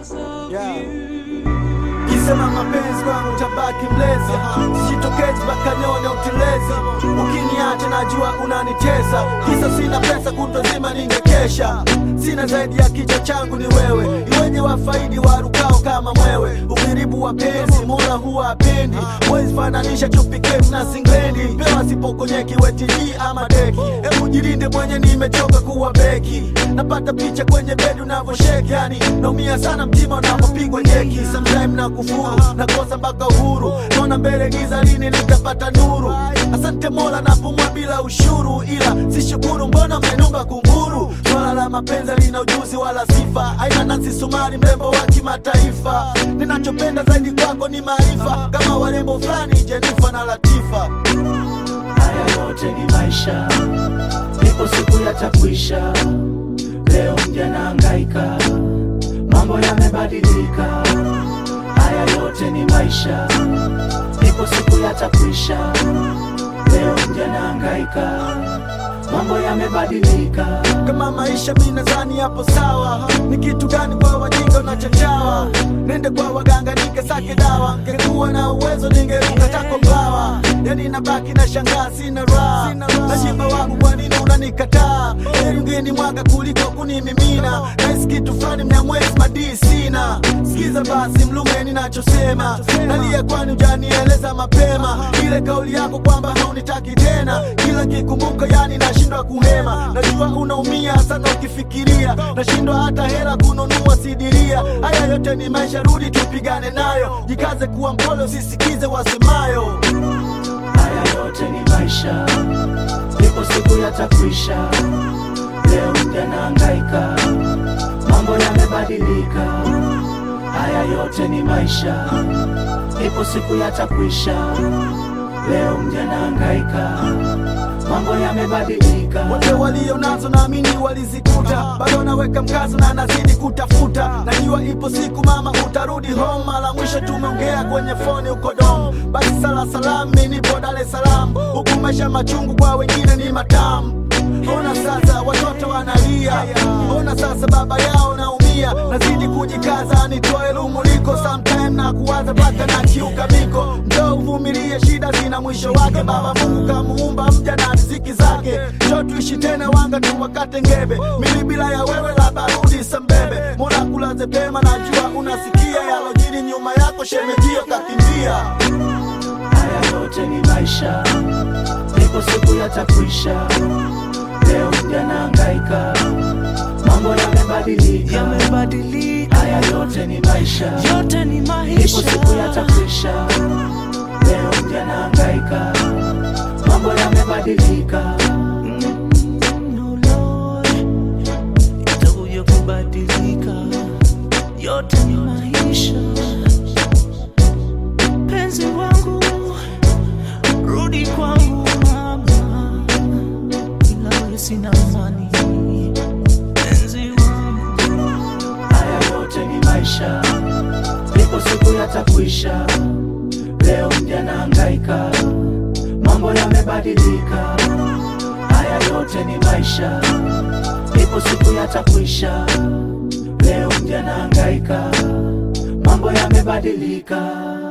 Yeah. Kisema mapenzi kwangu tabaki mlezi, sijitokezi mpaka nione utelezi. Ukiniacha najua unanitesa, kisa sina pesa, kutwa nzima ningekesha. Sina zaidi ya kichwa changu ni wewe, iweje wafaidi warukao kama mwewe. Uviribu wa penzi mola huwa apendi, wezi fananisha chupi kem na singlendi. Pewa sipokonyeki wetiji ama deki, hebu jirinde mwenye, nimechoka kuwa beki. Napata picha kwenye bedi unavyosheki, yani naumia sana mtima unapopigwa jeki. Sometime na kufuru nakosa mpaka uhuru, naona mbele giza, lini nitapata nuru? Asante Mola napumua bila ushuru, ila sishukuru, mbona mmenumba kunguru? Swala la mapenzi lina ujuzi wala sifa, aina Nancy Sumari, mrembo wa kimataifa. Ninachopenda zaidi kwako ni maarifa, kama warembo fulani Jenifa na Latifa. Haya yote ni maisha, ipo siku yatakwisha. Leo mja nahangaika, mambo yamebadilika. Haya yote ni maisha, ipo siku yatakwisha. Leo mja nahangaika, mambo yamebadilika. kama maisha mi nadhani yapo sawa. Ni kitu gani kwa wajinga unachachawa? Nende kwa waganga nikesake dawa, ngekuwa na uwezo ningeruka tako mbawa. Yani nabaki na shangaa, sina raha nashiba wangu, kwa nini unanikataa? Heri ungeni mwaga kuliko kunimimina, nahisi kitu fulani mnyamwezi madii sina. Sikiza basi mlume ninachosema, nalia kwani ujanieleza mapema ile kauli yako kwamba haunitaki tena, kila kikumbuka yani nashindwa kuhema. Najua unaumia sana ukifikiria, nashindwa hata hela kununua sidiria. Haya yote ni maisha, rudi tupigane nayo, jikaze kuwa mpole, usisikize wasemayo. Haya yote ni maisha, ipo siku yatakwisha. Leo mja nahangaika, mambo yamebadilika. Haya yote ni maisha, ipo siku yatakwisha. Leo mja nahangaika, mambo yamebadilika. wote walio nazo naamini walizikuta, bado naweka mkazo na nazidi kutafuta. Najua ipo siku mama utarudi home, mara mwisho tumeongea kwenye foni uko dom. Basi sala salam, mi nipo Dar es Salaam, huku maisha machungu kwa wengine ni matamu. Ona sasa watoto wanalia, ona sasa baba yao naumia, nazidi kujikaza nitoe lumuliko, sometime na kuwaza mpaka na kiuka miko. Njoo uvumilie, shida zina mwisho wake. Baba Mungu kamuumba mja na riziki zake, njoo tuishi tena, wanga tu wakate ngebe. Mili bila ya wewe la barudi sambebe, Mola kulaze pema, najua unasikia yalojiri nyuma yako, shemejio kakimbia. Haya yote ni maisha, ipo siku yatakwisha. Leo mja nahangaika, mambo yamebadilika. yamebadilika, Haya yote ni maisha, yote ni ipo maisha. siku yatakwisha. Leo mja nahangaika, mambo yamebadilika. No Lord, itakuja kubadilika, yote ni maisha. Penzi wangu, rudi kwangu mama, ila wewe sina amani. Penzi wangu, Haya yote ni maisha, ipo siku yatakwisha. Leo mja nahangaika, mambo yamebadilika. Haya yote ni maisha, ipo siku yatakwisha. Leo mja nahangaika, mambo yamebadilika.